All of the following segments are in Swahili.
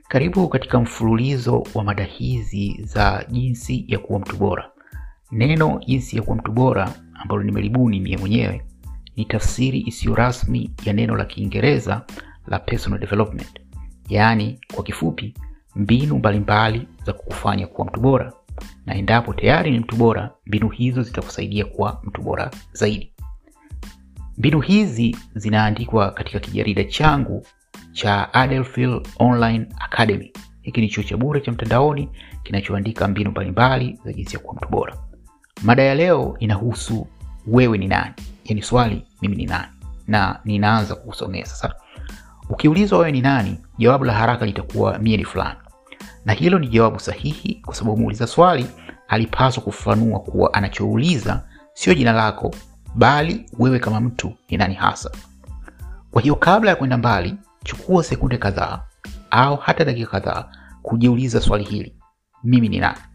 Karibu katika mfululizo wa mada hizi za jinsi ya kuwa mtu bora. Neno jinsi ya kuwa mtu bora ambalo nimelibuni mie mwenyewe ni tafsiri isiyo rasmi ya neno la Kiingereza la personal development, yaani kwa kifupi, mbinu mbalimbali za kukufanya kuwa mtu bora, na endapo tayari ni mtu bora, mbinu hizo zitakusaidia kuwa mtu bora zaidi. Mbinu hizi zinaandikwa katika kijarida changu cha Adelphil Online Academy. Hiki ni chuo cha bure cha mtandaoni kinachoandika mbinu mbalimbali za jinsi ya kuwa mtu bora. Mada ya leo inahusu wewe ni nani, yaani swali mimi ni nani, na ninaanza kukusomea sasa. Ukiulizwa wewe ni nani, jawabu la haraka litakuwa mie ni fulani, na hilo ni jawabu sahihi, kwa sababu muuliza swali alipaswa kufafanua kuwa anachouliza sio jina lako, bali wewe kama mtu ni nani hasa. Kwa hiyo kabla ya kwenda mbali, chukua sekunde kadhaa au hata dakika kadhaa kujiuliza swali hili, mimi ni nani?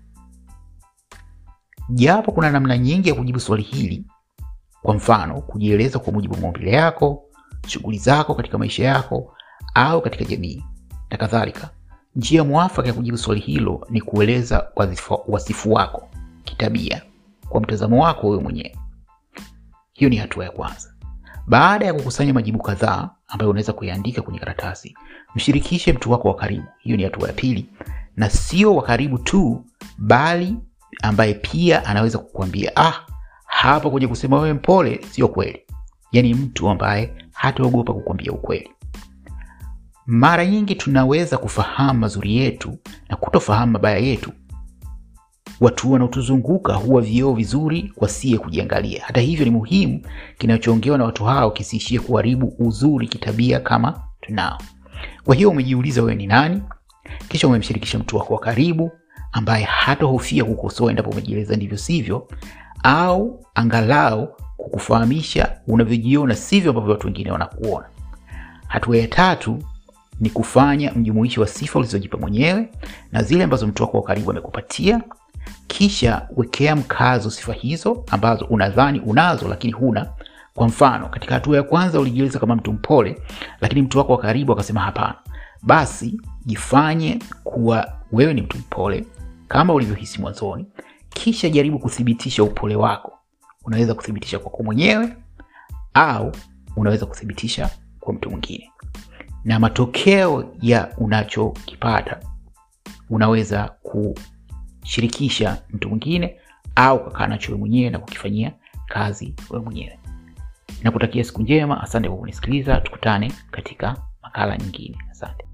Japo kuna namna nyingi ya kujibu swali hili, kwa mfano kujieleza kwa mujibu wa maumbile yako, shughuli zako katika maisha yako au katika jamii na kadhalika. Njia mwafaka ya kujibu swali hilo ni kueleza wasifu wako kitabia kwa mtazamo wako wewe mwenyewe. Hiyo ni hatua ya kwanza. Baada ya kukusanya majibu kadhaa ambayo unaweza kuyaandika kwenye karatasi, mshirikishe mtu wako wa karibu. Hiyo ni hatua ya pili, na sio wa karibu tu, bali ambaye pia anaweza kukuambia ah, hapa kwenye kusema wewe mpole sio kweli, yaani mtu ambaye hataogopa kukuambia ukweli. Mara nyingi tunaweza kufahamu mazuri yetu na kutofahamu mabaya yetu. Watu wanaotuzunguka huwa vioo vizuri kwa sie kujiangalia. Hata hivyo, ni muhimu kinachoongewa na watu hao kisiishie kuharibu uzuri kitabia kama tunao. Kwa hiyo umejiuliza wewe ni nani, kisha umemshirikisha mtu wako wa karibu ambaye hatahofia kukosoa endapo umejieleza ndivyo sivyo, au angalau kukufahamisha unavyojiona sivyo ambavyo watu wengine wanakuona. Hatua ya tatu ni kufanya mjumuishi wa sifa ulizojipa mwenyewe na zile ambazo mtu wako wa karibu amekupatia, kisha wekea mkazo sifa hizo ambazo unadhani unazo lakini huna. Kwa mfano, katika hatua ya kwanza ulijieleza kama mtu mpole, lakini mtu wako wa karibu akasema hapana. Basi jifanye kuwa wewe ni mtu mpole kama ulivyohisi mwanzoni, kisha jaribu kuthibitisha upole wako. Unaweza kuthibitisha kwako mwenyewe au unaweza kuthibitisha kwa mtu mwingine, na matokeo ya unachokipata unaweza kushirikisha mtu mwingine au kakaa nacho wewe mwenyewe na kukifanyia kazi wewe mwenyewe. Nakutakia siku njema. Asante kwa kunisikiliza. Tukutane katika makala nyingine. Asante.